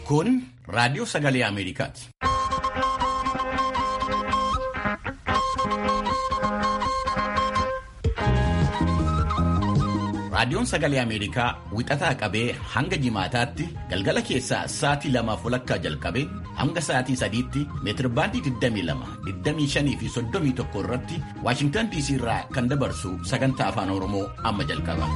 Kun raadiyoo sagalee Ameerikaati. Raadiyoon sagalee Ameerikaa wixataa qabee hanga jimaataatti galgala keessaa sa'aatii lamaaf walakkaa jalqabee hanga sa'aatii sadiitti meetirbaandii 22, 25 fi 31 irratti Waashingtan DC irraa kan dabarsu sagantaa afaan Oromoo amma jalqaba.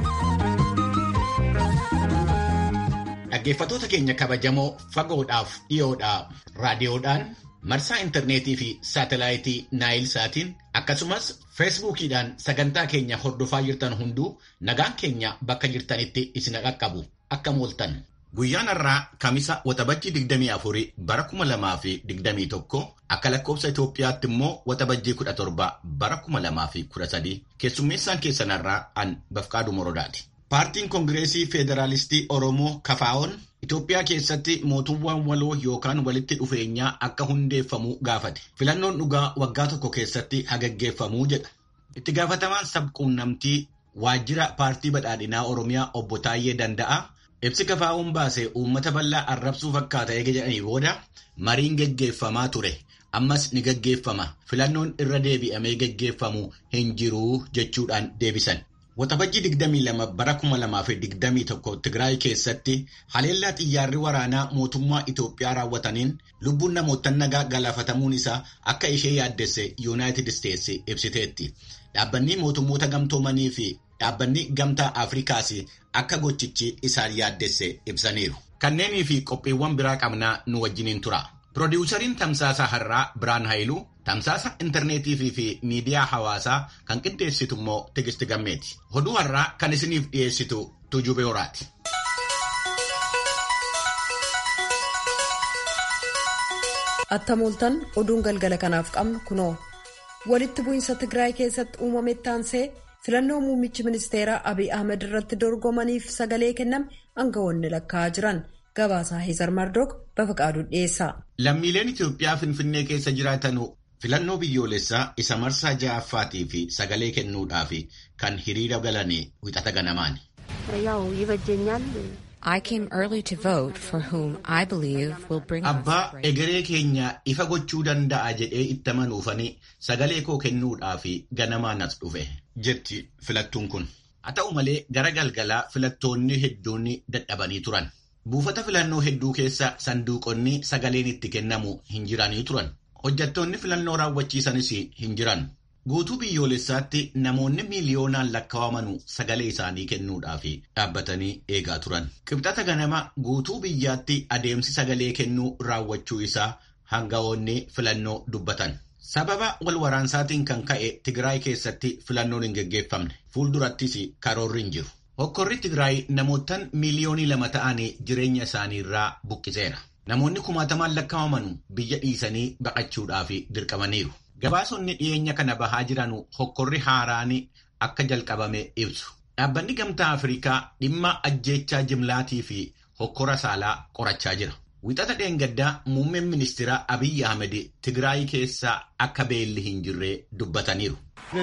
Dhaggeeffattoota keenya kabajamoo fagoodhaaf dhiyoodhaa raadiyoodhaan marsaa intarneetii fi saatelaayitii naayil saatiin akkasumas feesbuukiidhaan sagantaa keenya hordofaa jirtan hunduu nagaan keenya bakka jirtanitti isin qaqqabu akka mooltan. Guyyaan har'aa Kamisa Waxabajjii 24 bara 2021 akka lakkoofsa Itoophiyaatti immoo Waxabajjii 17 bara 2013 keessummeessaan keessan har'aa an Bafqaaduu Morodaati. Paartiin Koongireesii Federaalistii Oromoo Kafaa'oon Itoophiyaa keessatti mootummaan waloo yookaan walitti dhufeenyaa akka hundeeffamu gaafate. Filannoon dhugaa waggaa tokko keessatti hagaggeeffamuu jedha. Itti gaafatamaan sabquunnamtii waajjira paartii badhaadhinaa Oromiyaa obbo Taayyee Danda'a. Ibsi Kafaa'oon baase uummata bal'aa arrabsuu fakkaata eega jedhanii booda mariin geggeeffamaa ture. Ammas ni geggeeffama. Filannoon irra deebi'amee geggeeffamu hin jiru jechuudhaan deebisan. Waxabajjii 22 bara 2021 Tigraay keessatti haleellaa xiyyaarri waraanaa mootummaa Itoophiyaa raawwataniin lubbuun namoota nagaa galaafatamuun isaa akka ishee yaaddesse Yuunaayitid Isteetsi ibsiteetti. Dhaabbanni mootummoota gamtoomanii fi dhaabbanni gamtaa Afrikaas akka gochichi isaan yaaddesse ibsaniiru. Kanneenii fi qophiiwwan biraa qabnaa nu wajjiniin tura. Pirodiwusariin tamsaasa har'aa Biraan Haayiluu tamsaasa intarneetii fi miidiyaa hawaasaa kan qindeessitu immoo Tigisti Gammeeti. Oduu har'aa kan isiniif dhiyeessitu Tuujubee Horaati. Attamooltan oduun galgala kanaaf qabnu kunoo. Walitti bu'iinsa Tigraay keessatti uumame taansee filannoo muummichi ministeeraa Abiy Ahmed irratti dorgomaniif sagalee kenname aangawoonni lakkaa'aa jiran. Gabaasaa Heezar Mardook Bafaqaaduu dhiyeessa. Lammiileen Itoophiyaa Finfinnee keessa jiraatan filannoo biyyoolessaa isa marsaa ja'affaatii fi sagalee kennuudhaaf kan hiriira galanii wixata ganamaani. Abbaa egeree keenya ifa gochuu danda'a jedhee itti amanuufanii sagalee koo kennuudhaaf ganamaan as dhufe jetti filattuun kun. Haa ta'u malee gara galgalaa filattoonni hedduun dadhabanii turan. Buufata filannoo hedduu keessa sanduuqonni sagaleen itti kennamu hin jiranii turan. Hojjettoonni filannoo raawwachiisanis hin jiran. Guutuu biyyoolessaatti namoonni miiliyoonaan lakkaawamanu sagalee isaanii kennuudhaaf dhaabbatanii eegaa turan. Qibxata ganama guutuu biyyaatti adeemsi sagalee kennuu raawwachuu isaa aangawoonni filannoo dubbatan. Sababa wal waraansaatiin kan ka'e Tigraay keessatti filannoon hin geggeeffamne. Fuuldurattis karoorri hin jiru. Hokkorri Tigraay namootaan miiliyoonii lama ta'anii jireenya isaanii irraa buqqiseera. Namoonni kumaatamaan lakkaa'aman biyya dhiisanii baqachuudhaaf dirqamaniiru. Gabaasonni dhiyeenya kana bahaa jiran hokkorri haaraan akka jalqabame ibsu. Dhaabbanni gamtaa Afrikaa dhimma ajjeechaa jimlaatii fi hokkora saalaa qorachaa jira. Wixata dheengaddaa muummeen ministeera Abiyyi Ahmed Tigraay keessaa akka beelli hin jirre dubbataniiru.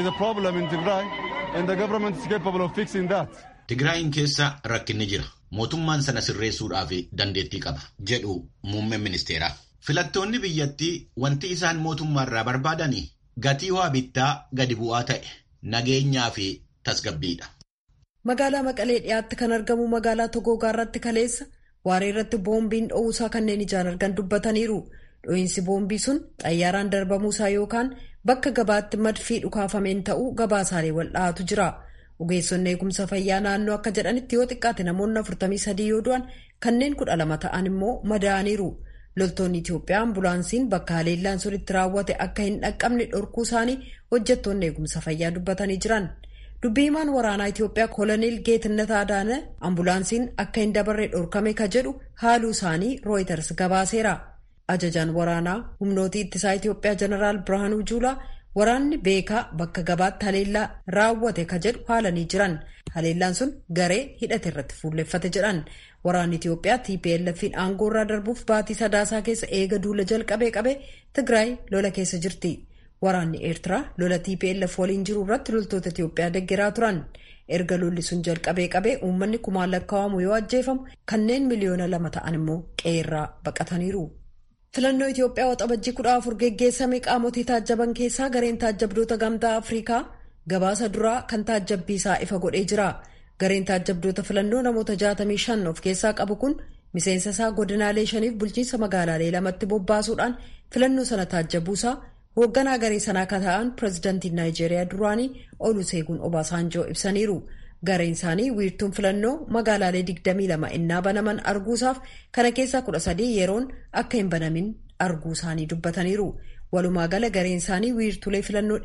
Tigraayin keessa rakkinni jira. Mootummaan sana sirreessuudhaaf dandeettii qaba. jedhu muummeen ministeeraa. Filattoonni biyyattii wanti isaan mootummaarraa barbaadanii gatii waa bittaa gadi bu'aa ta'e nageenyaa fi tasgabbiidha. Magaalaa Maqalee dhiyaatti kan argamu magaalaa Togoogaa irratti kaleessa waaree irratti boombiin dho'uusaa kanneen ijaan argan dubbataniiru. Dho'iinsi boombii sun xayyaaraan darbamuusaa yookaan bakka gabaatti madfii dhukaafameen ta'uu gabaasaalee wal'aatu jira. Ogeessonni eegumsa fayyaa naannoo akka jedhanitti yoo xiqqaate namoonni 43 yoo du'an kanneen 12 ta'an immoo madaa'aniiru. Loltoonni Itoophiyaa ambulaansiin bakka haleellaan sun itti raawwate akka hin dhaqqabne dhorkuu isaanii hojjettoonni eegumsa fayyaa dubbatanii jiran. Dubbii himaan waraanaa Itoophiyaa koloneel Geetannat Adaana ambulaansiin akka hin dabarre dhorkame ka jedhu haaluu isaanii Rooyiters gabaaseera. Ajajaan waraanaa humnootii ittisaa Itoophiyaa Jeneraal Birhaanuu Juulaa waraanni beekaa bakka gabaatti haleellaa raawwate ka jedhu haalanii jiran. Haleellaan sun garee hidhate irratti fuulleffate jedhan. Waraanni Itoophiyaa TPLF'n aangoo irraa darbuuf baatii sadaasaa keessa eega duula jalqabee qabee Tigraay lola keessa jirti. Waraanni Eertiraa lola TPLF waliin jiru irratti loltoota Itiyoophiyaa deeggaraa turan. Erga lolli sun jalqabee qabee uummanni kumaan lakkaa'amu yoo ajjeefamu kanneen miliyoona lama ta'an immoo qe'eerraa baqataniiru. Filannoo Itiyoophiyaa waxabajjii kudha afur geggeessame qaamotii taajjaban keessaa gareen taajjabdoota gamtaa Afrikaa gabaasa duraa kan taajjabbiisaa ifa godhee jira. Gareen taajjabdoota filannoo namoota 65 of keessaa qabu kun miseensa isaa godinaalee shaniif bulchiinsa magaalaalee lamatti bobbaasuudhaan filannoo sana taajjabuusaa hoogganaa garee sanaa akka ta'an pireezidantiin naayijeeriyaa duraanii oluseegun obaasaanjoo ibsaniiru. Gareen isaanii wiirtuun filannoo magaalaalee 22 innaa banaman arguusaaf kana keessaa 13 yeroon akka hin banamin arguu isaanii dubbataniiru. Walumaa gala gareen isaanii wiirtulee filannoo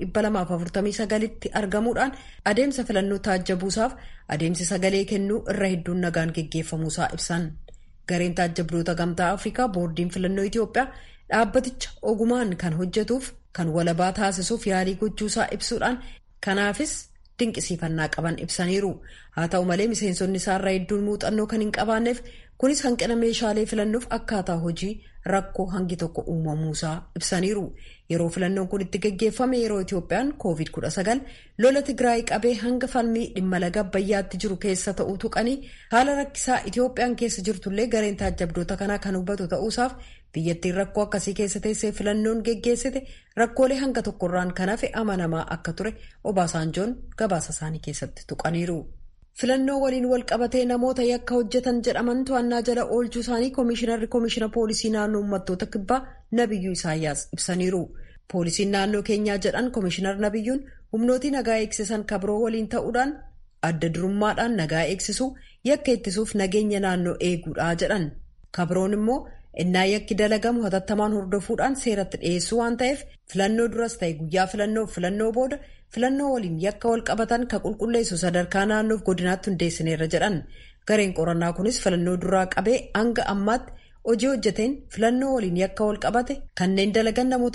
249tti argamuudhaan adeemsa filannoo taajjabuusaaf adeemsi sagalee kennuu irra hedduun nagaan geggeeffamuusaa ibsan. Gareen taajjabdoota gamtaa Afrikaa boordiin filannoo Itiyoophiyaa dhaabbaticha ogumaan kan hojjetuuf kan walabaa taasisuuf yaalii gochuusaa ibsuudhaan kanaafis dinqisiifannaa qaban ibsaniiru. Haa ta'u malee miseensonni isaarraa hedduun muuxannoo kan hin qabaanneef kunis hanqina meeshaalee filannoof akkaataa hojii rakkoo hangi tokko uumamuusaa ibsaniiru. Yeroo filannoon kun itti geggeeffame yeroo Itiyoophiyaan COVID-19 lola Tigraay qabee hanga falmii dhimma laga Abbayyaatti jiru keessa ta'uu tuqanii haala rakkisaa Itiyoophiyaan keessa jirtullee gareen taajjabdoota kanaa kan hubatu ta'uusaaf biyyattiin rakkoo akkasii keessa teessee filannoon geggeessite rakkoolee hanga tokkorraan kan hafe amanamaa akka ture Obaasaanjoon gabaasa isaanii keessatti tuqaniiru. filannoo waliin wal qabatee namoota yakka hojjetan jedhaman to'annaa jala oolchuu isaanii koomishinarri koomishina poolisii naannoo uummattoota kibbaa nabiyyuu isaayyaas ibsaniiru poolisiin naannoo keenyaa jedhan koomishinar nabiyyuun humnootii nagaa eegsisan kabiroo waliin ta'uudhaan adda durummaadhaan nagaa eegsisuu yakka ittisuuf nageenya naannoo eeguudha jedhan kabiroon immoo innaa yakki dalagamu hatattamaan hordofuudhaan seeratti dhiyeessuu waan ta'eef filannoo duras ta'e guyyaa filannoof filannoo booda filannoo waliin yakka wal qabatan ka qulqulleessu sadarkaa naannoof godinaatti hundeessineerra jedhan gareen qorannaa kunis filannoo duraa qabee hanga ammaatti hojii hojjeteen filannoo waliin yakka wal qabate kanneen dalagan namoota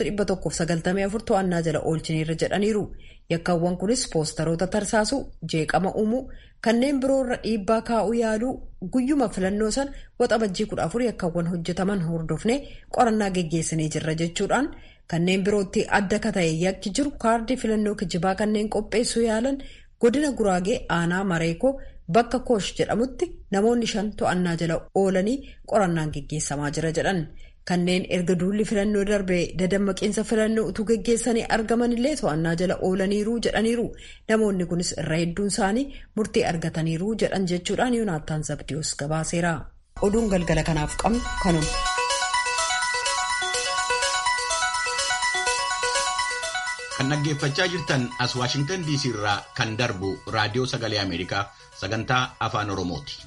194 to'annaa jala oolchineerra jedhaniiru yakkaawwan kunis poostaroota tarsaasuu jeeqama uumuu kanneen biroo irra dhiibbaa kaa'uu yaaluu guyyuma filannoo san waxabajjii 14 yakkaawwan hojjetaman hordofne qorannaa geggeessinee jirra jechuudhaan. kanneen birootti adda ka ta'e yakki jiru kaardii filannoo kijibaa kanneen qopheessuu yaalan godina guraagee aanaa mareekoo bakka koosh jedhamutti namoonni shan to'annaa jala oolanii qorannaan geggeessamaa jira jedhan kanneen erga duulli filannoo darbee dadammaqiinsa filannoo utuu geggeessanii argamanillee to'annaa jala oolaniiru jedhaniiru namoonni kunis irra hedduun isaanii murtii argataniiru jedhan jechuudhaan yoonaattaan zabdiyoos gabaaseera oduun galgala kanaaf qabnu kanuma. kan dhaggeeffachaa jirtan as waashingtan diisii irraa kan darbu raadiyoo sagalee ameerikaa sagantaa afaan oromooti.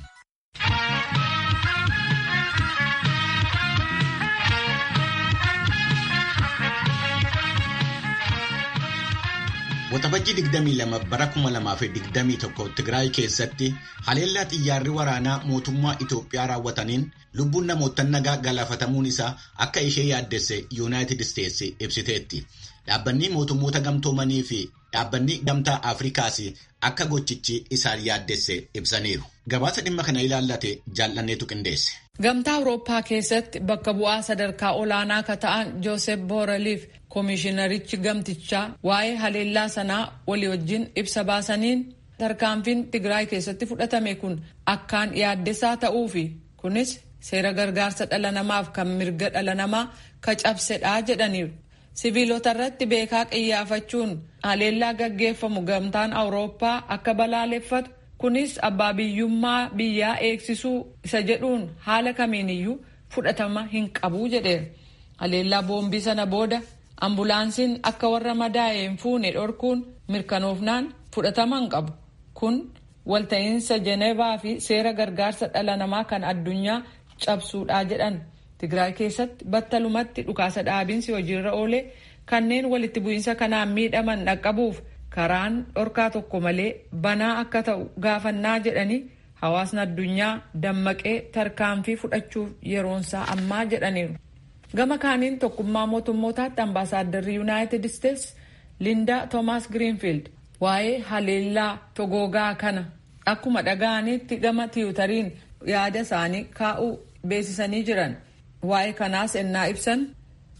Waxabajjii 22 bara 2021 Tigraay keessatti haleellaa xiyyaarri waraanaa mootummaa Itoophiyaa raawwataniin lubbuun namoota nagaa galaafatamuun isaa akka ishee yaaddesse Yuunaayitid Isteetsi ibsiteetti. Dhaabbanni mootummoota gamtoomanii fi dhaabbanni gamtaa Afrikaas akka gochichi isaan yaaddesse ibsaniiru. Gabaasa dhimma kana ilaallate jaallanneetu qindeesse. Gamtaa Awurooppaa keessatti bakka bu'aa sadarkaa olaanaa ka ta'an Joosef Booraliif koomishinarichi gamtichaa waa'ee haleellaa sanaa walii wajjin ibsa baasaniin tarkaanfiin Tigraay keessatti fudhatame kun akkaan yaaddessaa ta'uu fi kunis seera gargaarsa dhala namaaf kan mirga dhala namaa ka cabsedhaa jedhaniiru. Siviilota irratti beekaa qiyyaafachuun haleellaa gaggeeffamu gamtaan Awurooppaa akka balaaleffatu kunis abbaa biyyummaa biyyaa eegsisuu isa jedhuun haala kamiiniyyuu fudhatama hin qabu jedheera. Haleellaa boombii sana booda ambulaansiin akka warra madaa'e hin fuune dhorkuun mirkanoofnaan fudhatama hin qabu. Kun walta'iinsa Jenevaa fi seera gargaarsa dhala namaa kan addunyaa cabsuudhaa jedhan. Tigraay keessatti battalumatti dhukaasa dhaabiinsi hojiirra oolee kanneen walitti bu'iinsa kanaan miidhaman dhaqqabuuf karaan dhorkaa tokko malee banaa akka ta'u gaafannaa jedhanii hawaasni addunyaa dammaqee tarkaanfii fudhachuuf yeroonsaa ammaa jedhaniiru. Gama kaaniin tokkummaa mootummootaatti ambaasaaddarri yuunaayitid isteetsi Linda Toomaas Giriinfiild waa'ee haleellaa togoogaa kana akkuma dhaga'anitti gama tiwutariin yaada isaanii kaa'uu beeksisanii jiran. Waa'ee kanaas ennaa ibsan.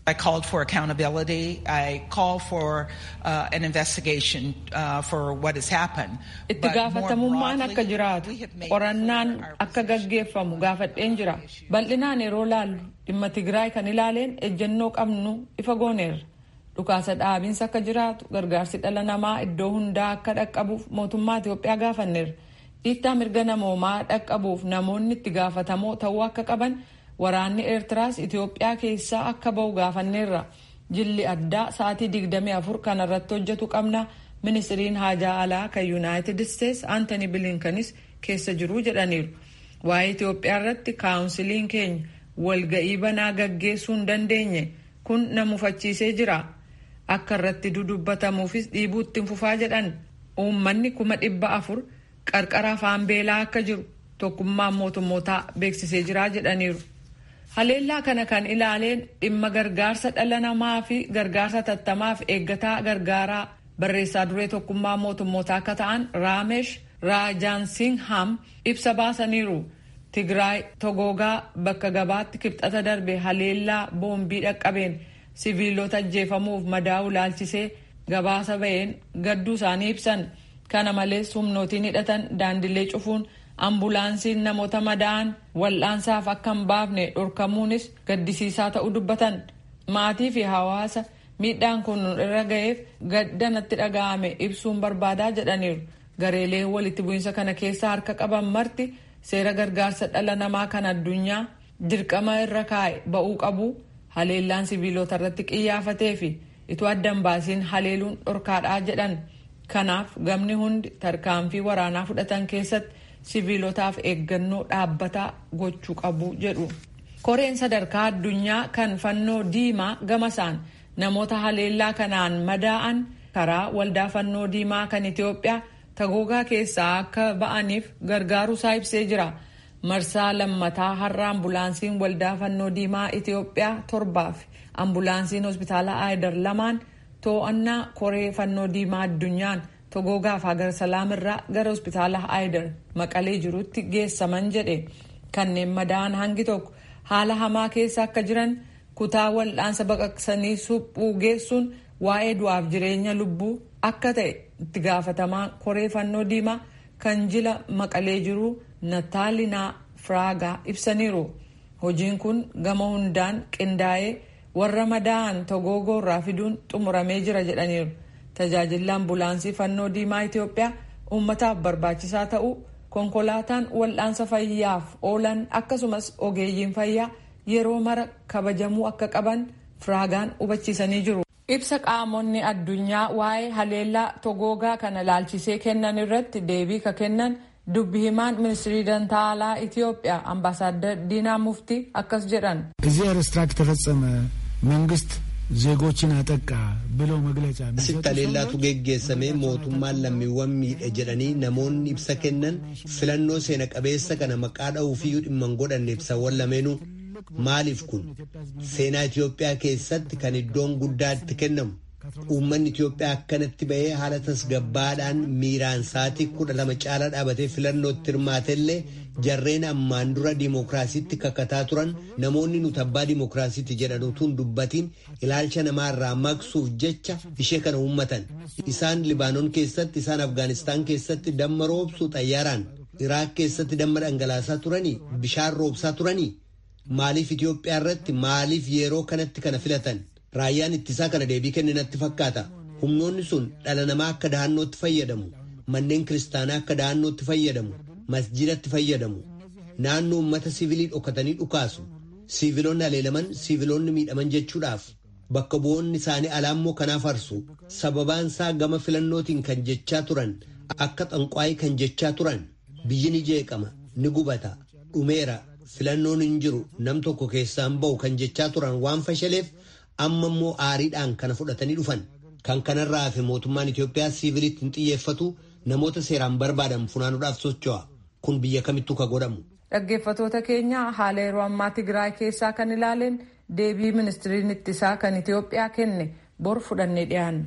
I called for accountability. I called for uh, an investigation uh, for what has happened. Itti gaafatamummaan akka jiraatu qorannaan akka gaggeeffamu gaafadheen jira. Bal'inaan yeroo laallu dhimma Tigraay kan ilaaleen ejjennoo qabnu ifa gooneerra. Dhukaasa dhaabinsa akka jiraatu gargaarsi dhala namaa iddoo hundaa akka dhaqqabuuf mootummaa Itoophiyaa gaafanneerra. Dhiittaa mirga namoomaa dhaqqabuuf namoonni itti gaafatamoo ta'uu akka qaban waraanni eertiraas itiyoophiyaa keessaa akka ba'u gaafanneerra jilli addaa sa'aatii 24 kan irratti hojjetu qabna ministiriin haajaa alaa kan yuunaayitid isteets aantoni bilinkanis keessa jiru jedhaniiru waa'ee itiyoophiyaa irratti kaawunsiliin keenya walga'ii banaa gaggeessuu hin dandeenye kun na mufachiisee jira akka irratti dudubbatamuufis dhiibuutti fufaa jedhan uummanni kuma dhibba afur qarqara afaan beelaa akka jiru tokkummaan mootummootaa beeksisee jira jedhaniiru. haleellaa kana kan ilaaleen dhimma gargaarsa dhala namaa fi gargaarsa tattamaaf eeggataa gargaaraa barreessaa duree tokkummaa mootummootaa akka ta'an raamesh raajaansingham ibsa baasaniiru tigraay togoogaa bakka gabaatti kibxata darbe haleellaa boombii dhaqqabeen siviilota ajjeefamuuf madaa'u laalchisee gabaasa ba'een gadduu isaanii ibsan kana malees humnootiin hidhatan daandilee cufuun ambulaansiin namoota madaa'an wal'aansaaf akka hin baafne dhorkamuunis gaddisiisaa ta'uu dubbatan maatii fi hawaasa miidhaan kun irra ga'eef gadda natti dhaga'ame ibsuun barbaadaa jedhaniiru gareelee walitti bu'iinsa kana keessa harka qaban marti seera gargaarsa dhala namaa kan addunyaa dirqama irra kaa'e ba'uu qabu haleellaan siviilota irratti qiyyaafatee fi itoo addan baasiin haleeluun dhorkaadhaa jedhan kanaaf gamni hundi tarkaanfii waraanaa fudhatan keessatti siviilotaaf eeggannoo dhaabbataa gochuu qabu jedhu. koreen sadarkaa addunyaa kan fannoo diimaa gamasaan namoota haleellaa kanaan madaa'an karaa waldaa fannoo diimaa kan itiyoophiyaa tagoogaa keessaa akka ba'aniif gargaaruusaa ibsee jira. marsaa lammataa har'a ambulaansiin waldaa fannoo diimaa itiyoophiyaa torbaaf ambulaansiin hospitaala aayidar lamaan to'annaa koree fannoo diimaa addunyaan togoogaaf hagar salaamirraa gara hospitaala aayidar maqalee jirutti geessaman jedhe kanneen madaa'an hangi tokko haala hamaa keessa akka jiran kutaa wal'aansa baqaqsanii suphuu geessuun waa'ee du'aaf jireenya lubbuu akka ta'e itti gaafatamaa koree fannoo diimaa kan jila maqalee jiru nataalinaa firaagaa ibsaniiru hojiin kun gama hundaan qindaa'ee warra madaa'an togoogoo irraa fiduun xumuramee jira jedhaniiru tajaajilli ambulaansii fannoo diimaa itiyoophiyaa uummataaf barbaachisaa ta'uu konkolaataan wal'aansa fayyaaf oolan akkasumas ogeeyyiin fayyaa yeroo mara kabajamuu akka qaban firaagaan hubachiisanii jiru. ibsa qaamonni addunyaa waa'ee haleellaa togoogaa kana laalchisee kennan irratti deebii ka kennan dubbi himaan ministirii dantaalaa ኢትዮጵያ አምባሳደር ዲና ሙፍቲ akkas jedhan እዚህ ኤርስትራክ ተፈጸመ መንግስት ዜጎችን አጠቃ ብለው መግለጫ asitti haleellaatu geggeessamee mootummaan lammiiwwan miidhe jedhanii namoonni ibsa kennan filannoo seena qabeessa kana maqaa dha'uufiyyuu dhimma hin godhanne ibsawwan lameenuu maaliif kun seenaa Itoophiyaa keessatti kan iddoon guddaa itti kennamu uummanni Itoophiyaa akkanatti ba'ee haala tasgabbaadhaan miiraan sa'aatii kudha lama caalaa dhaabatee filannootti hirmaatellee jarreen ammaan dura dimookiraasiitti kakataa turan namoonni nuti abbaa dimookiraasiitti jedhan utuun dubbatiin ilaalcha namaarraa maqsuuf jecha ishee kana uummatan isaan libaanoon keessatti isaan afgaanistaan keessatti damma roobsuu xayyaaraan iraak keessatti damma dhangalaasaa turanii bishaan roobsaa turanii maaliif Itoophiyaa irratti maaliif yeroo kanatti kana filatan raayyaan ittisaa kana deebii kenninatti fakkaata humnoonni sun dhala namaa akka dahannootti fayyadamu manneen kiristaanaa akka dahannootti fayyadamu masjidatti fayyadamu naannoo uummata siivilii dhokatanii dhukaasu siiviloonni haleelaman siiviloonni miidhaman jechuudhaaf bakka bu'oonni isaanii alaammoo kanaaf arsu sababaan isaa gama filannootiin kan jechaa turan akka xanqwaayii kan jechaa turan biyyi ni jeeqama ni gubata dhumeera filannoon hin jiru nam tokko keessaan ba'u kan jechaa turan waan fashaleef amma immoo aariidhaan kana fudhatanii dhufan kan kanarraa hafe mootummaan Itoophiyaa siiviliitti hin xiyyeeffatu namoota seeraan barbaadan funaanuudhaaf socho'a kun biyya kamittuu ka godhamu. Dhaggeeffatoota keenya haala yeroo ammaa Tigraay keessaa kan ilaaleen deebii ministiriin ittisaa kan Itoophiyaa kenne bor fudhannee dhiyaanna.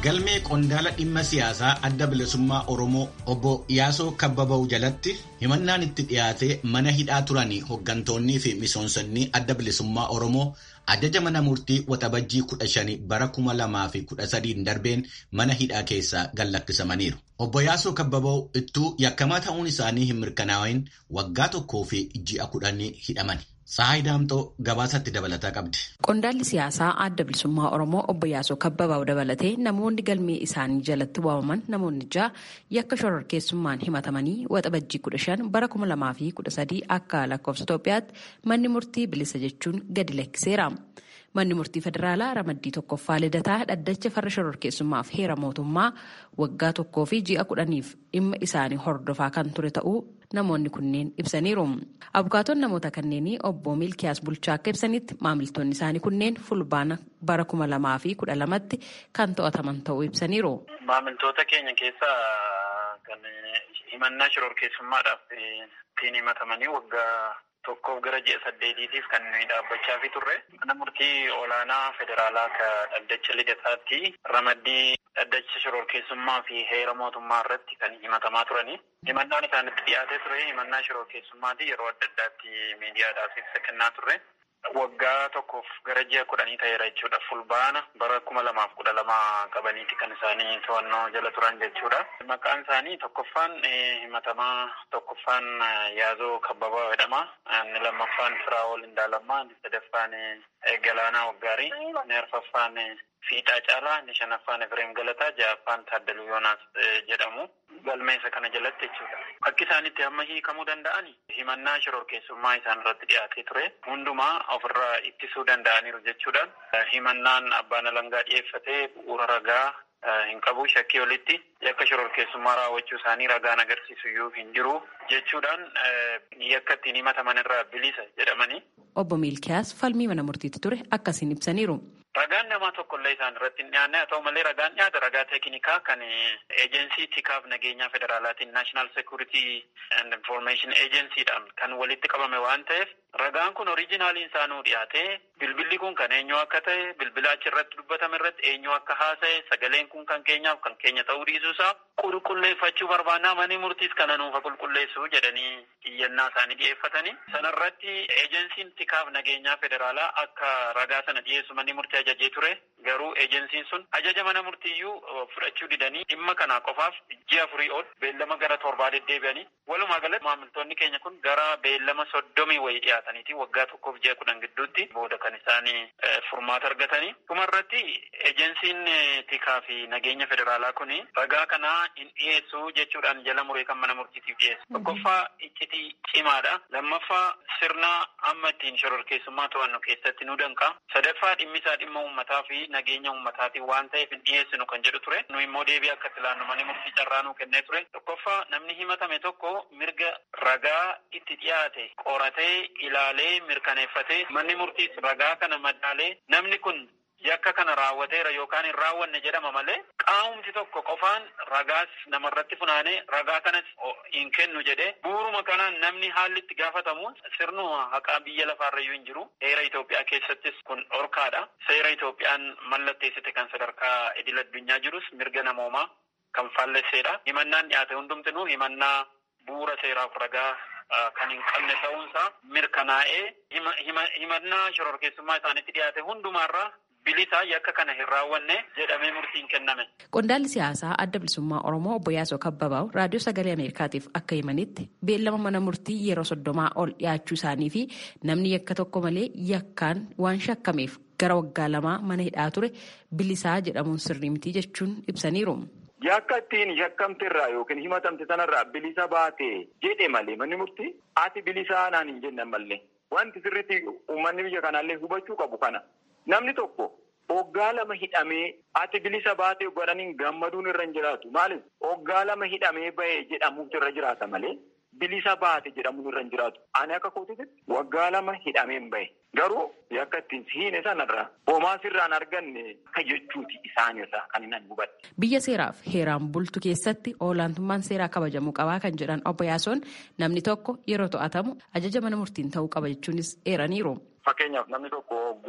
galmee qondaala dhimma siyaasaa adda bilisummaa Oromoo obbo Yaasoo Kabbaba'u jalatti himannaan itti dhiyaatee mana hidhaa turan hooggantoonnii fi misoomsonni adda bilisummaa Oromoo ajaja mana murtii waxabajjii kudha shani bara kuma lamaa fi kudha sadiin darbeen mana hidhaa keessaa gallakkisamaniiru. Obbo Yaasoo Kabbaba'u ittuu yakkamaa ta'uun isaanii hin mirkanaa'in waggaa tokkoo fi ji'a kudhanii hidhaman. Sahay Daamxoo gabaasatti dabalataa qabdi. Qondaalli siyaasaa adda bilisummaa Oromoo obbo Yaasoo Kabbabaa'u dabalatee namoonni galmee isaanii jalatti waamaman namoonni ja'a yakka shororkeessummaan himatamanii waxabajjii kudha shan bara kuma lamaa fi kudha sadii akka lakkoofsa Itoophiyaatti manni murtii bilisa jechuun gadi lakkiseera. Manni murtii federaalaa ramaddii tokkoffaa lidataa dhaddacha farra shororkeessummaaf heera mootummaa waggaa tokkoo fi ji'a kudhaniif dhimma isaanii hordofaa kan ture ta'uu namoonni kunneen ibsaniiru. Abukaatoon namoota kanneenii obbo Milkiyaas Bulchaa akka ibsanitti maamiltoonni isaanii kunneen fulbaana bara kuma lamaa fi kudha lamatti kan to'ataman ta'uu ibsaniiru. Maamiltoota keenya keessaa kan himannaa shororkeessummaadhaaf ittiin himatamanii waggaa tokkoof gara ji'a saddeetiitiif kan nuyi dhaabbachaa fi turre mana murtii olaanaa federaalaa ka dhaddacha lidataatti ramaddii dhaddacha shororkeessummaa fi heera mootummaa irratti kan himatamaa turani. Himannaan isaanitti dhiyaatee ture himannaa shororkeessummaati yeroo adda addaatti miidiyaadhaaf ibsa kennaa turre. Waggaa tokkoof gara ji'a kudhanii ta'eera jechuudha. Fulbaana bara kuma lamaaf kudha lama qabaniiti kan isaanii to'annoo jala turan jechuudha. Maqaan isaanii tokkoffaan himatamaa tokkoffaan Yaazoo Kabbabaa jedhama. Inni lammaffaan Firaa'ol Indaalammaa. Inni sadaffaan Galaanaa Waggaarii. Inni arfaffaan Fiixaa Caalaa. Inni shanaffaan Efreem Galataa. Ja'affaan Taaddaluu Yoonaas jedhamu. Galmeessa kana jalatti jechuudha. Akka isaanitti amma hiikamuu danda'an himannaa shororkeessummaa isaan irratti dhiyaatee ture. Hundumaa ofirraa ittisuu danda'aniiru jechuudhaan himannaan abbaan alangaa dhiyeeffatee bu'uura ragaa hin qabu shakkii olitti yakka shororkeessummaa raawwachuu isaanii ragaan agarsiisu iyyuu hin jiru jechuudhaan yakka ittiin himataman irraa bilisa jedhamanii. Obbo Miilkiyaas falmii mana murtiitti ture akkasiin ibsaniiru. Ragaan namaa tokkollee isaan irratti hin dhiyaanne haa ta'u malee ragaan dhiyaata ragaa teeknikaa kan eejensii tikaaf nageenyaa federaalaatiin naashinaal seekuritii and information eejensiidhaan kan walitti qabame waan ta'eef ragaan kun oriijinaaliin isaanuu dhiyaate bilbilli kun kan eenyu akka ta'e bilbila achi irratti dubbatame irratti eenyu akka haasa'e sagaleen kun kan keenyaaf kan keenya ta'uu dhiisuusaa qulqulleeffachuu barbaannaa manni murtiis kana nuufa qulqulleessu jedhanii iyyannaa isaanii dhiyeeffatanii sanarratti eejensiin tikaaf nageenyaa federaalaa akka ragaa sana dhiyeessu manni murtii ajajee ture garuu eejensiin sun ajaja mana murtiiyyuu fudhachuu didanii dhimma kanaa qofaaf ji'a afurii ol beellama gara torbaa deddeebi'anii walumaa galatti maamiltoonni keenya kun gara beellama soddomii wayii dhiyaataniiti waggaa tokkoof ji'a kudhan gidduutti booda kan isaanii furmaata argatanii dhumarratti eejensiin tikaa fi nageenya federaalaa kun ragaa kanaa hin dhiyeessu jechuudhaan jala muree kan mana murtiitiif dhiyeessu tokkoffaa iccitii cimaadha lammaffaa sirna amma ittiin shororkeessummaa to'annu keessatti nu danqa sadaffaa dhimmisaa dhimma uummataa fi nageenya uummataatiin waan ta'eef hin dhiyeessinu kan jedhu ture nu immoo deebii akka ilaannu manni murtii carraa nuu kennee ture tokkoffaa namni himatame tokko mirga ragaa itti dhiyaate qoratee ilaalee mirkaneeffatee manni murtiis ragaa kana madaalee namni kun yakka kana raawwateera yookaan hin raawwanne jedhama malee qaamumti tokko qofaan ragaas namarratti funaanee ragaa kanas hin kennu jedhee bu'uuruma kanaan namni haalli itti gaafatamu sirnuma haqaa biyya lafaarrayyuu hin jiru heera Itoophiyaa keessattis kun dhorkaadha seera Itoophiyaan mallatteessite kan sadarkaa idil addunyaa jirus mirga namoomaa kan faallesseedha himannaan dhiyaate hundumtinuu himannaa bu'uura seeraaf ragaa kan hin qabne ta'uunsaa mirkanaa'ee himannaa shororkeessummaa isaanitti dhiyaate hundumaarraa bilisaa yakka kana hin raawwanne jedhamee murtiin kenname. Qondaalli siyaasaa adda bilisummaa Oromoo obbo Yaasoo Kabbabaa'u raadiyoo sagalee Ameerikaatiif akka himanitti beellama mana murtii yeroo soddomaa ol dhiyaachuu isaanii fi namni yakka tokko malee yakkaan waan shakkameef gara waggaa lamaa mana hidhaa ture bilisaa jedhamuun sirrii miti jechuun ibsaniiru. Yakka ittiin shakkamte irraa yookiin himatamte sanarraa bilisa baate jedhe malee manni murtii ati bilisaa naan hin jenne malee wanti sirriitti uummanni biyya kanaallee hubachuu qabu kana. Namni tokko hoggaa lama hidhamee ati bilisa baatee godhaniin gammaduun irra hin jiraatu. Maaliif hoggaa lama hidhamee bahee jedhamuutu irra jiraata malee bilisa baate jedhamuun irra hin jiraatu. Ani akka kootitti waggaa lama hidhameen bahe. Garuu yakka ittiin hiine sanarraa homaa sirraan arganne akka jechuuti isaanirraa kan hin hubadhe. Biyya seeraaf heeraan bultu keessatti olaantummaan seeraa kabajamuu qabaa kan jedhan obbo Yaasoon namni tokko yeroo to'atamu ajaja mana murtiin ta'uu qaba jechuunis eeraniiru. Fakkeenyaaf namni tokko hogguu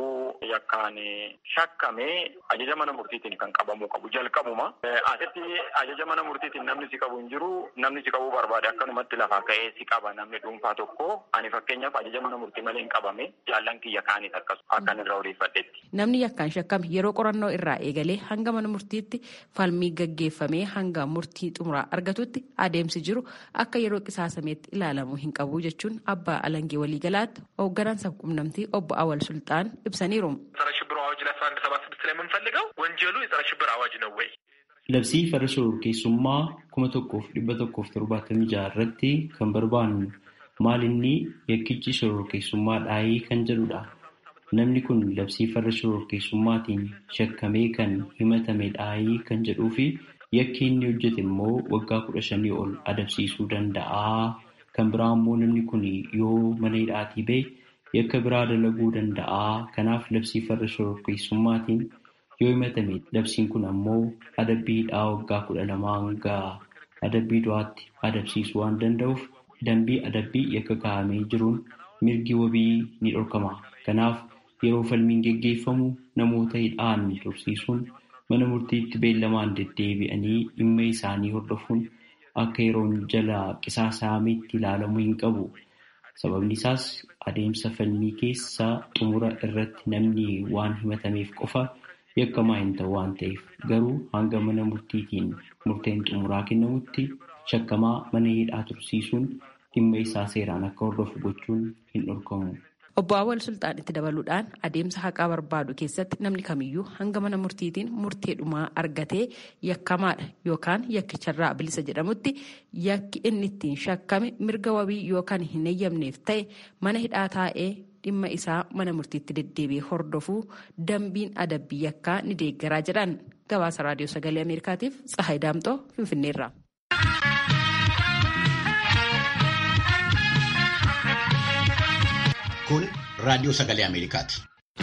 yakkaan shakkamee ajaja mana murtiitiin kan qabamuu qabu jalqabuma. Asitti ajaja mana murtiitiin namni si qabu hin jiru namni si qabuu barbaade akkanumatti lafaa ka'ee si qaba namni dhuunfaa tokko ani fakkeenyaaf ajaja mana murtii malee hin qabame jaallan kiyya kaaniis akkasuma akkan irraa odeeffadhetti. Namni yakkaan shakkame yeroo qorannoo irraa eegalee hanga mana murtiitti falmii gaggeeffamee hanga murtii xumuraa argatutti adeemsi jiru akka yeroo qisaasameetti ilaalamuu hin qabu jechuun abbaa alangee waliigalaatti hoogganaan sabquunnamtii obbo Awal Sultaan ibsaniiru. ጸረ ሽብር አዋጅ ላይ አስራ አንድ ሰባ ስድስት ላይ የምንፈልገው ወንጀሉ የጸረ ሽብር አዋጅ ነው ወይ? Labsii farra shororkeessummaa kuma tokkoof dhibba tokkoof torbaatamii jaha irratti kan barbaannu maal inni yakkichi shororkeessummaa dhaayii kan jedhudha. Namni kun labsii farra shororkeessummaatiin shakkamee kan himatame dhaayii kan jedhuu fi yakki inni hojjete immoo waggaa kudha shanii ol adabsiisuu danda'a. Kan biraa immoo namni kun yoo mana hidhaatii ba'e yakka biraa dalaguu danda'a. Kanaaf labsii farra shororkeessummaatiin yoo himatame labsiin kun ammoo adabbii hidhaa waggaa kudha lamaa hanga adabbii du'aatti adabsiisuu waan danda'uuf dambii adabbii yakka kaa'amee jiruun mirgi wabii ni dhorkama. Kanaaf yeroo falmiin geggeeffamu namoota hidhaan tursiisuun mana murtiitti beellamaan deddeebi'anii dhimma isaanii hordofuun akka yeroon jala qisaasameetti ilaalamuu hin qabu. Sababni isaas adeemsa falmii keessa xumura irratti namni waan himatameef qofa yakkamaa hin ta'u waan ta'eef garuu hanga mana murtiitiin murteen xumuraa kennamutti shakkamaa mana hidhaa tursiisuun dhimma isaa seeraan akka hordofu gochuun hin dhorkamu. Obbo Awwal Sultaan itti dabaluudhaan adeemsa haqaa barbaadu keessatti namni kamiyyuu hanga mana murtiitiin murtee dhumaa argatee yakkamaadha yookaan yakkicharraa bilisa jedhamutti yakki inni ittiin shakkame mirga wabii yookaan hin eeyyamneef ta'e mana hidhaa taa'ee dhimma isaa mana murtiitti deddeebi'ee hordofuu dambiin adabbii yakkaa ni deeggaraa jedhan gabaasa raadiyoo sagalee ameerikaatiif tsahayi daamxoo finfinneerra. Kun raadiyoo sagalee Ameerikaati.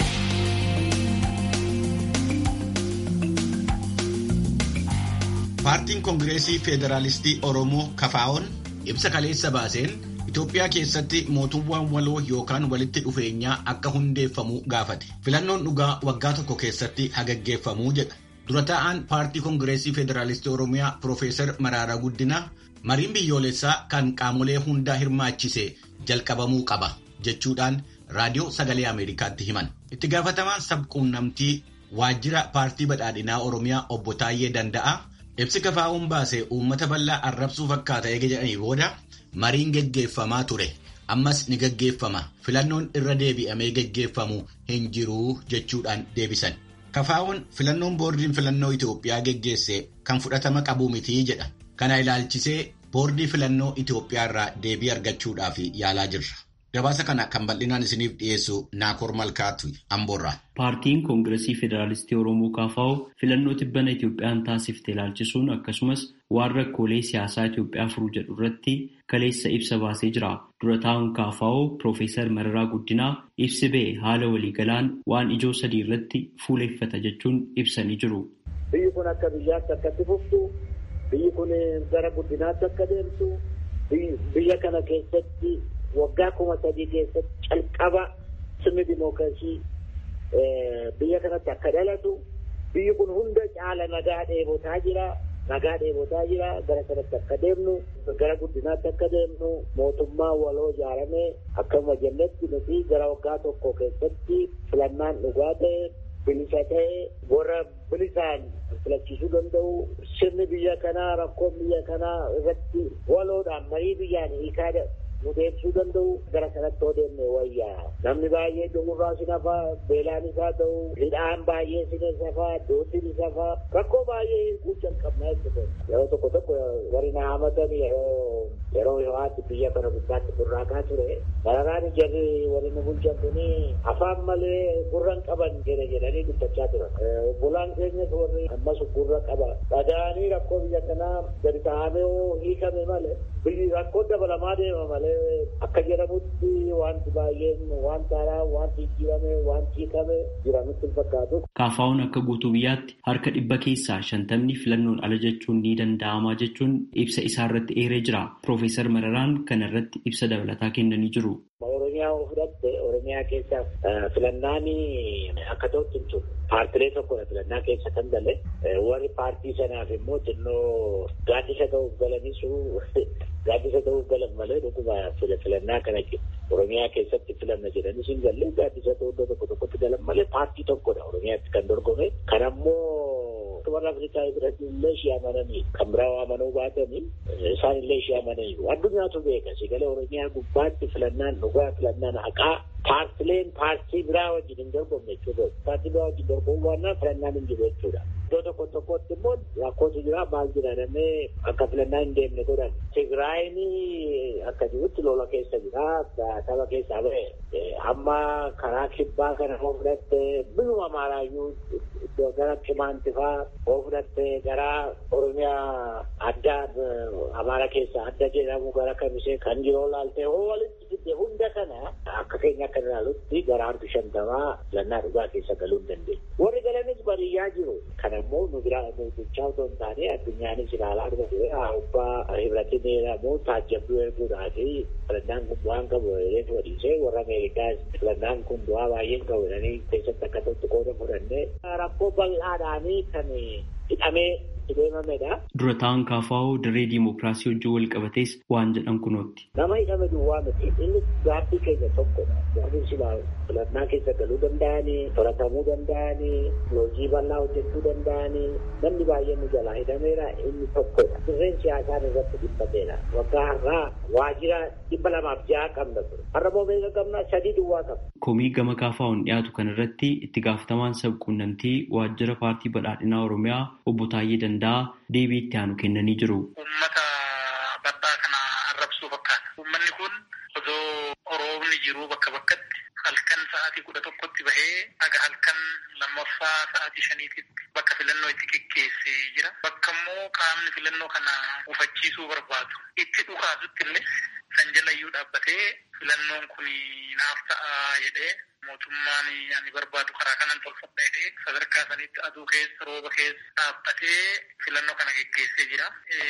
Paartiin Koongireesii Federaalistii Oromoo Kafaa'oon ibsa kaleessa baaseen Itoophiyaa keessatti mootummaan waloo yookaan walitti dhufeenyaa akka hundeeffamu gaafate. Filannoon dhugaa waggaa tokko keessatti hagaggeeffamuu jedha. Dura taa'aan paartii Koongireesii Federaalistii Oromiyaa Piroofeesar Maraaraa Guddinaa mariin biyyoolessaa kan qaamolee hundaa hirmaachise jalqabamuu qaba jechuudhaan raadiyoo sagalee Ameerikaatti himan. Itti gaafatamaan sabquunnamtii waajjira paartii badhaadhinaa Oromiyaa obbo Taayyee Danda'a ibsi kafaa'uun baase uummata bal'aa arrabsuu fakkaata eega jedhanii booda mariin geggeeffamaa ture. Ammas ni geggeeffama. Filannoon irra deebi'amee geggeeffamu hin jiru jechuudhaan deebisan. Kafaa'uun filannoon boordiin filannoo Itoophiyaa geggeesse kan fudhatama qabu mitii jedha. Kana ilaalchisee boordii filannoo Itoophiyaa irraa deebii argachuudhaaf yaalaa jirra. Gabaasa kana kan bal'inaan isiniif dhiyeessu Naakoor Malkaatu Amboorraa. Paartiin Koongireesii Federaalistii Oromoo KFO filannoo tibbana Itoophiyaan taasifte ilaalchisuun akkasumas waan rakkoolee siyaasaa Itoophiyaa furuu jedhu irratti kaleessa ibsa baasee jira. Dura taa'uun KFO Piroofeesar Mararaa Guddinaa ibsi ba'e haala waliigalaan waan ijoo sadii irratti fuuleeffata jechuun ibsanii jiru. Biyyi kun akka biyyaatti akkatti fuftu, biyyi kun gara guddinaatti akka deemtu, biyya kana keessatti waggaa kuma sadii keessatti calqaba sirni dimookiraasii biyya kanatti akka dhalatu biyyi kun hunda caala nagaa dheebotaa jira nagaa dheebotaa jira gara kanatti akka deemnu gara guddinaatti akka deemnu mootummaa waloo ijaaramee akkuma jennetti nuti gara waggaa tokko keessatti filannaan dhugaa ta'e bilisa ta'e warra bilisaan filachiisuu danda'u sirni biyya kanaa rakkoon biyya kanaa irratti waloodhaan marii biyyaan hiikaa nu deebisuu danda'u gara kanatti yoo deemne wayyaa namni baay'ee du'urraa si nafa beelaan isaa ta'u hidhaan baay'ee si safaa dootiin isa faa rakkoo baay'ee hiikuu jalqabnaa jechuudha yeroo tokko tokko warri na hamatan yeroo yeroo ho'aatti biyya kana gubbaatti burraaqaa ture daragaan jarri warri nu bulchan kuni afaan malee gurran qaban jedhe jedhanii dubbachaa turan obbolaan keenyas warri ammas gurra qaba dhaga'anii rakkoo biyya kanaa gadi taa'amee hiikame malee biyyi rakkoo dabalamaa deema malee akka jedhamutti wanti baay'een wanta haaraa wanti jijjiirame wanti hiikame jira nutti hin fakkaatu. Kaafaa'uun akka guutuu biyyaatti harka dhibba keessaa shantamni filannoon ala jechuun ni danda'ama jechuun ibsa isaa irratti eeree jira. Piroofeesar Mararaan kana irratti ibsa dabalataa kennanii jiru. Oromiyaa yoo fudhatte Oromiyaa keessa filannaan akka ta'utti hin turre. Paartilee tokkodha filannaa keessa kan gale. Warri paartii sanaaf immoo xinnoo gaaddisa ta'uuf galanisu gaaddisa ta'uuf galan malee dhuguma filannaa kana Oromiyaa keessatti filanna jedhanis hin galle gaaddisa ta'uu iddoo tokko tokkotti galan malee paartii tokkodha Oromiyaatti kan dorgome. Kan ammoo warra Afrikaa biratti illee ishee amananii kan biraa amanuu baatanii isaan illee ishee amananii addunyaatu beeka sigalee Oromiyaa gubbaatti filannaan dhugaa filannaan haqaa paartileen paartii biraa wajjin hin dorgomne jechuudha. Paartii biraa wajjin dorgomuu waan filannaan hin jiru jechuudha. Iddoo tokko tokkotti immoo rakkootu jira maal jira jedhamee akka filannaan hin deemne godhan. Tigraayin akka jirutti lola keessa jira saba keessaa ba'e amma karaa kibbaa kana hoo fudhatte biyuma amaaraayyuu iddoo gara Qimaantifaa hoo fudhatte gara Oromiyaa addaa Amaara keessa adda jedhamu gara Kamisee kan jiru laaltee hoo walitti fidde hunda kana akka keenya akka ilaalutti gara harki shantamaa filannaa dhugaa keessa galuu hin dandeenye. Warri galanis baadiyyaa jiru. Kan ammoo nu biraa nutichaa otoo hin taane addunyaanis ilaalaa dhufe abbaa hibratiin jedhamu taajjabduu erguudhaafi filannaan kun bu'aan qabu jedhee wadiisee warra Ameerikaas filannaan kun bu'aa baay'een qabu jedhanii keessatti akka tokko qooda fudhannee rakkoo bal'aadhaanii kan hidhamee Dura ta'an kaafaa'oo dirree diimokiraasii wajjin wal qabatees waan jedhan kunootti. Nama hidhame duwwaa miti inni gaaffii keenya tokkodha. Gaaffiin silaa filannaa keessa galuu danda'anii, to'atamuu danda'anii, loojii bal'aa hojjechuu danda'anii, namni baay'een nu jalaa hidhameera inni tokkodha. Dirreen siyaasaan irratti dhiphateera. Waggaa har'aa waajjira dhibba lamaaf ja'a qabna ture. Har'a moo meeqa qabna sadii duwwaa qabna. Komii gama kaafaa'oon dhiyaatu kanarratti itti gaafatamaan sabquunnamtii waajjira paartii badhaadhinaa Oromiyaa obbo Taayyee Danda'a deebii itti aanu kennanii jiru. Uummata badhaa kana arrabsuu fakkaata. Uummanni kun osoo roobni jiru bakka bakkatti halkan sa'aatii kudha tokkotti bahee aga halkan lammaffaa sa'aatii shaniititti bakka filannoo itti geggeessee jira. Bakka immoo qaamni filannoo kana ufachiisuu barbaadu. Itti dhukaasutti illee san jalayyuu dhaabbatee filannoon kun naaf ta'a jedhee mootummaan ani barbaadu karaa kanan tolfadha jedhee sadarkaa sanitti aduu keessa rooba keessa dhaabbatee filannoo kana geggeessee jira.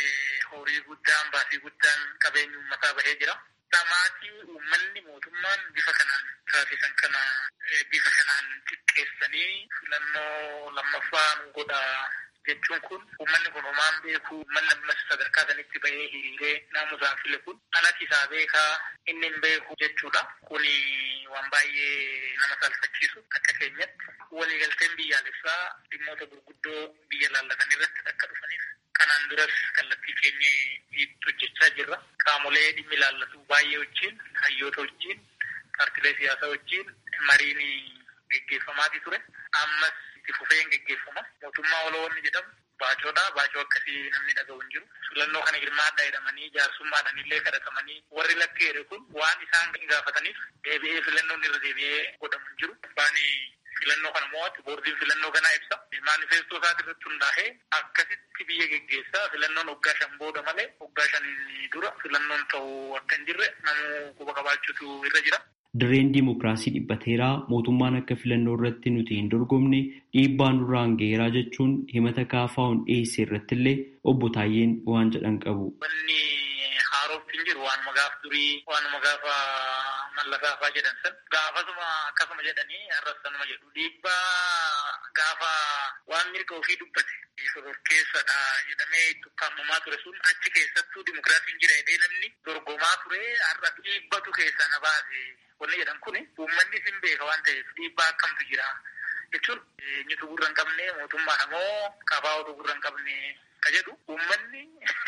Horii guddaan baasii guddaan qabeenya uummataa bahee jira. Dhamaatii uummanni mootummaan bifa kanaan taasisan kana bifa kanaan xiqqeessanii filannoo lammaffaa nu godha jechuun kun uummanni kun homaan beeku uummanni ammas sadarkaa sanitti bahee hiriiree naamusaan file kun alatti isaa beekaa inni hin beeku jechuudha. Kun waan baay'ee nama salphachiisu akka keenyatti waliigalteen biyyaalessaa dhimmoota gurguddoo biyya laallatan irratti akka dhufaniif kanaan duras kallattii keenya hojjechaa jirra. Qaamolee dhimmi laallatu baay'ee wajjin hayyoota wajjin paartilee siyaasaa wajjin mariin geggeeffamaati ture. Ammas itti fufeen geggeeffama. Mootummaa oloonni jedhamu baacoodha. Baacoo akkasii namni dhaga'u hin jiru. Filannoo kana hirmaadhaa jedhamanii jaarsummaadhaan illee kadhatamanii warri lakkeere kun waan isaan gaafataniif deebi'ee filannoon irra deebi'ee godhamu hin jiru. Abbaan filannoo kana mo'atu boordiin filannoo kanaa ibsa. Maanifeestoo isaati irratti hundaa'ee akkasitti biyya geggeessaa filannoon waggaa shan booda malee waggaa shanii dura filannoon ta'uu akka hin jirre namuu quba qabaachuutu irra jira. Dirreen diimokiraasii dhiphateeraa mootummaan akka filannoo irratti nuti hin dorgomne dhiibbaa nurraan ga'eeraa jechuun himata kaafaa'uun dhiyeesse irratti illee obbo Taayyeen waan jedhan qabu. Wanni haarootti hin jiru waanuma gaaf durii waanuma gaafa mallasaafaa jedhan san gaafasuma akkasuma jedhanii arrasanuma jedhu dhiibbaa gaafa waan mirga ofii dubbate shororkeessadha jedhamee itti ukkaamamaa ture sun achi keessattuu dimokiraasiin jira jedhee namni dorgomaa ture har'a dhiibbatu keessa na baase wanni jedhan kun uummanni sin beeka waan ta'eef dhiibbaa akkamtu jira jechuun eenyutu gurra hin qabne mootummaan ammoo kafaa'otu gurra hin qabne ka jedhu uummanni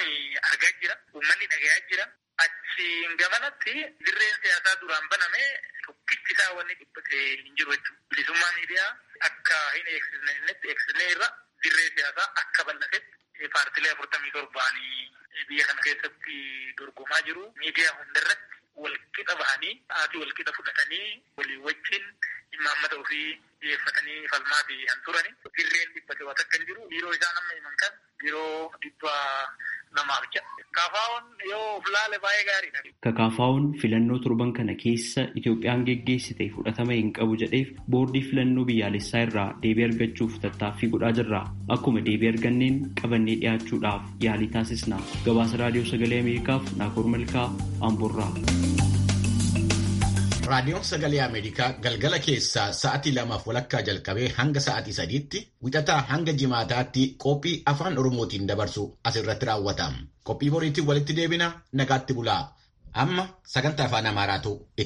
argaa jira uummanni dhagayaa jira achiin gamanatti dirreen siyaasaa duraan baname tokkichi isaa wanni dhiphate hin jiru jechuudha bilisummaa miidiyaa akka hin eegsisnetti eegsisnee irra dirree siyaasaa akka bal'atetti paartilee afurtamii torbaanii biyya kana keessatti dorgomaa jiru miidiyaa hundarratti walqixa bahanii haati walqixa fudhatanii walii wajjin imaammata ofii dhiyeeffatanii falmaa fi han turani dirreen dhibbate waan akka hin jiru biiroo isaan amma himan kan biiroo dhibba namaaf ja'a. Kaafaa'oon yoo of laale baay'ee gaariidha. Kakaafaa'oon filannoo torban kana keessa Itoophiyaan geggeessite fudhatama hin qabu jedheef boordii filannoo biyyaalessaa irraa deebii argachuuf tattaaffii godhaa jirra. Akkuma deebii arganneen qabannee dhiyaachuudhaaf yaalii taasisna. Gabaasa raadiyoo sagalee Ameerikaaf Naakoor Malkaa Amboorraa. Raadiyoon Sagalee Ameerikaa galgala keessaa sa'atii lamaaf walakkaa jalqabee hanga sa'atii sadiitti wixataa hanga jimaataatti qophii afaan Oromootiin dabarsu asirratti raawwata. Qophii boriitiin walitti deebina nagaatti bulaa. Amma sagantaa afaan Amaaraatu